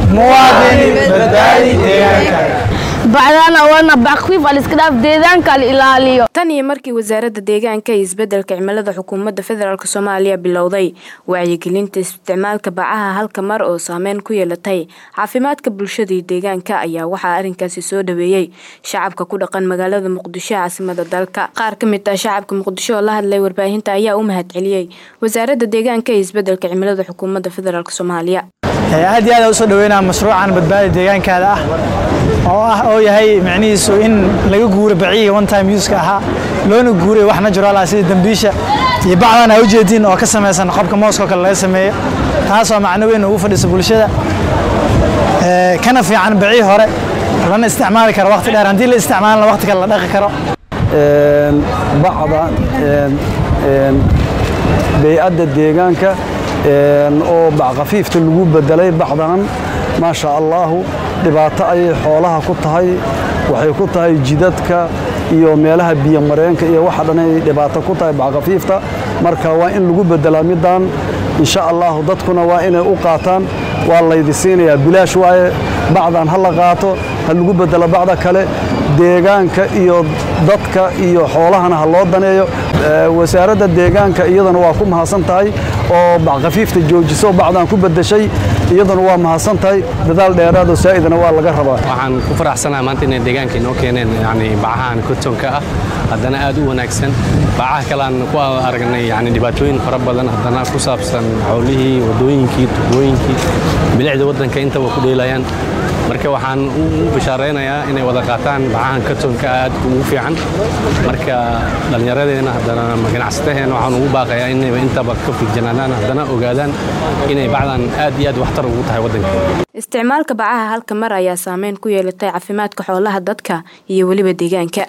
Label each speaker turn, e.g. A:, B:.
A: muwaadin badbaadi deegaankaaga
B: bacdana wana baqfiif aliskadhaaf deegaanka la ilaaliyo
C: tan iyo markii wasaaradda deegaanka iyo isbeddelka cimilada xukuumadda federaalk soomaaliya bilowday wacyigelinta isticmaalka bacaha halka mar oo saameyn ku yeelatay caafimaadka bulshada iyo deegaanka ayaa waxaa arrinkaasi soo dhaweeyey shacabka ku dhaqan magaalada muqdisho caasimada dalka qaar ka mid ah shacabka muqdisho oo la hadlay warbaahinta ayaa u mahad celiyey wasaaradda deegaanka iyo isbeddelka cimilada xukuumadda federaalk soomaaliya
A: aad iyo aad usoo dhaweynaa mashruucan badbaadi deegaankaada ah oo ah oo yahay micnihiisu in laga guuro baciyiga one time uska ahaa loona guuray wax natural ah sida dambiisha iyo bacdan aa ujeediin oo ka samaysan qobka mooskoo kale laga sameeyo taasoo macno weyn ugu fadhiisa bulshada kana fiican bacii hore lana isticmaali karo waqti dheer haddii la isticmaalana waqti kale la dhaqi karo
D: bacda bay'adda deegaanka oo backafiifta lagu bedelay bacdanan maasha allaahu dhibaato ayay xoolaha ku tahay waxay ku tahay jidadka iyo meelaha biyomareenka iyo waxa dhan ay dhibaato ku tahay backafiifta marka waa in lagu bedelaa middan insha allaahu dadkuna waa inay u qaataan waa laydi siinayaa bilaash waaye bacdan ha la qaato ha lagu bedelo bacda kale deegaanka iyo dadka iyo xoolahana ha loo daneeyo wasaaradda deegaanka iyadana waa ku mahadsan tahay oo backafiifta joojiso bacdan ku bedeshay iyaduna waa mahadsan tahay dadaal dheeraad oo saa'idana waa laga rabaa
E: waxaan ku faraxsanahay maanta inay deegaanka inoo keeneen yani bacahan kotonka ah haddana aad u wanaagsan bacaha kale aan ku aragnay yani dhibaatooyin fara badan haddana ku saabsan xoolihii waddooyinkii tubooyinkii bilicda waddanka intaba ku dheelayaan marka waxaan u bishaaraynayaa inay wada qaataan bacahan katonka aad ugu fiican marka dhallinyaradeena haddana ganacsataheena waxaan ugu baaqayaa inayba intaba ka figjanaadaan haddana ogaadaan inay bacdan aad iyo aad waxtar ugu tahay waddanka
C: isticmaalka bacaha halka mar ayaa saameyn ku yeelatay caafimaadka xoolaha dadka iyo weliba deegaanka